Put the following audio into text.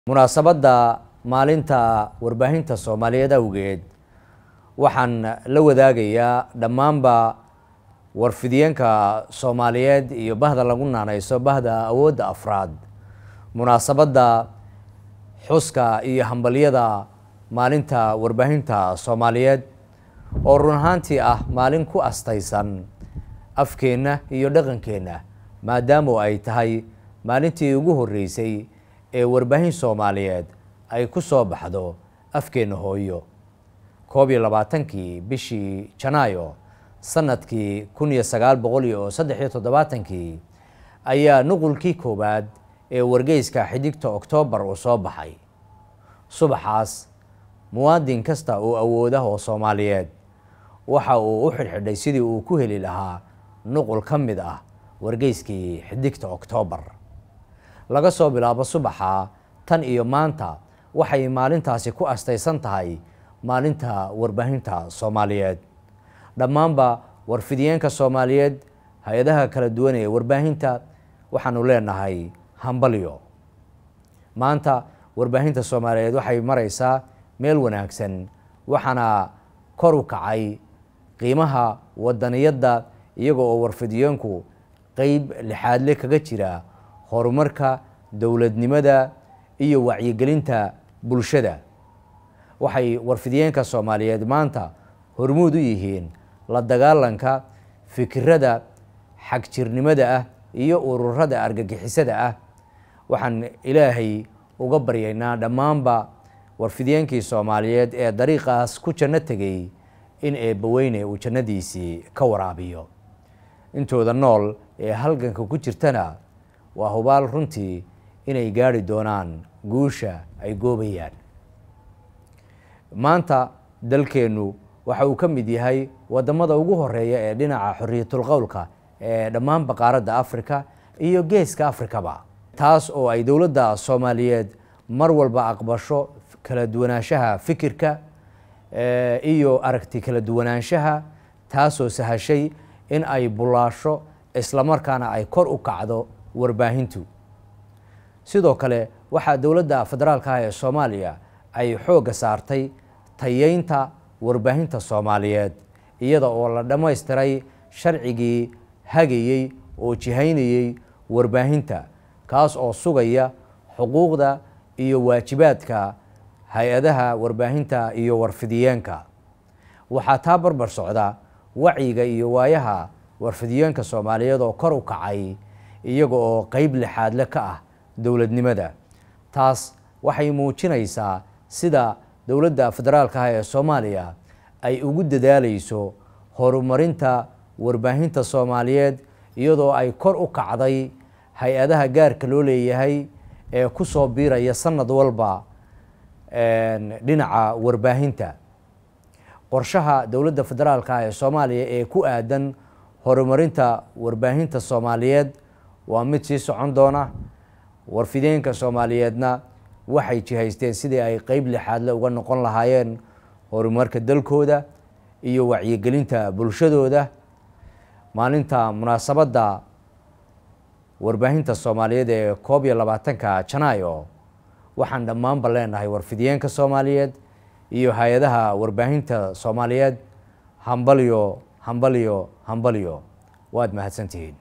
munaasabadda maalinta warbaahinta soomaaliyeed awgeed waxaan la wadaagayaa dhammaanba warfidiyeenka soomaaliyeed iyo bahda lagu naaneyso bahda awoodda afraad munaasabadda xuska iyo hambalyada maalinta warbaahinta soomaaliyeed oo run ahaantii ah maalin ku astaysan afkeenna iyo dhaqankeenna maadaama ay tahay maalintii ugu horreysay ee warbaahin soomaaliyeed ay ku soo baxdo afkeenna hooyo koob iyo labaatankii bishii janaayo sanadkii kun iyo sagaal boqol iyo saddex iyo toddobaatankii ayaa nuqulkii koowaad ee wargeyska xidigta oktoobar uu soo baxay subaxaas muwaadin kasta oo awoodah oo soomaaliyeed waxa uu u xidhxidhay sidii uu ku heli lahaa nuqul ka mid ah wargeyskii xidigta oktoobar laga soo bilaabo subaxa tan iyo maanta waxay maalintaasi ku astaysan tahay maalinta warbaahinta soomaaliyeed dhammaanba warfidiyeenka soomaaliyeed hay-adaha kala duwan ee warbaahinta waxaanu leenahay hambalyo maanta warbaahinta soomaaliyeed waxay mareysaa meel wanaagsan waxaana kor u kacay qiimaha wadaniyadda iyaga oo warfidiyeenku qeyb lixaadle kaga jira horumarka dowladnimada iyo wacyigelinta bulshada waxay warfidiyeenka soomaaliyeed maanta hormuud u yihiin la dagaalanka fikirada xagjirnimada ah iyo ururada argagixisada ah waxaan ilaahay uga baryaynaa dhammaanba warfidiyeenkii soomaaliyeed ee dariiqaas ku janno tegay in eebbaweyne uu jannadiisii ka waraabiyo intooda nool ee halganka ku jirtana waa hubaal runtii inay gaari doonaan guusha ay goobayaan maanta dalkeennu waxa uu ka mid yahay wadamada ugu horeeya ee dhinaca xorriyatul qowlka ee dhammaanba qaaradda africa iyo geeska afrikaba taas oo ay dowladda soomaaliyeed mar walba aqbasho kala duwanaanshaha fikirka iyo aragti kala duwanaanshaha taasoo sahashay in ay bulaasho islamarkaana ay kor u kacdo warbaahintu sidoo kale waxaa dowladda federaalka ah ee soomaaliya ay xoogga saartay tayeynta warbaahinta soomaaliyeed iyada oo la dhammaystiray sharcigii hagayey oo jihaynayey warbaahinta kaas oo sugaya xuquuqda iyo waajibaadka hay-adaha warbaahinta iyo warfidiyeenka waxaa taa barbar socda wacyiga iyo waayaha warfidiyeenka soomaaliyeed oo kor u kacay iyaga oo qeyb lixaadle ka ah dowladnimada taas waxay muujinaysaa sida dowladda federaalka ah ee soomaaliya ay ugu dadaaleyso horumarinta warbaahinta soomaaliyeed iyadoo ay kor u kacday hay-adaha gaarka loo leeyahay ee ku soo biiraya sanad walba dhinaca warbaahinta qorshaha dowladda federaalka ah ee soomaaliya ee ku aadan horumarinta warbaahinta soomaaliyeed waa mid sii socon doona warfideenka soomaaliyeedna waxay jihaysteen sidii ay qeyb lixaadle uga noqon lahaayeen horumarka dalkooda iyo wacyigelinta bulshadooda maalinta munaasabadda warbaahinta soomaaliyeed ee koob iyo labaatanka janaayo waxaan dhammaanba leenahay warfidiyeenka soomaaliyeed iyo hay-adaha warbaahinta soomaaliyeed hambalyo hambalyo hambalyo waad mahadsantihiin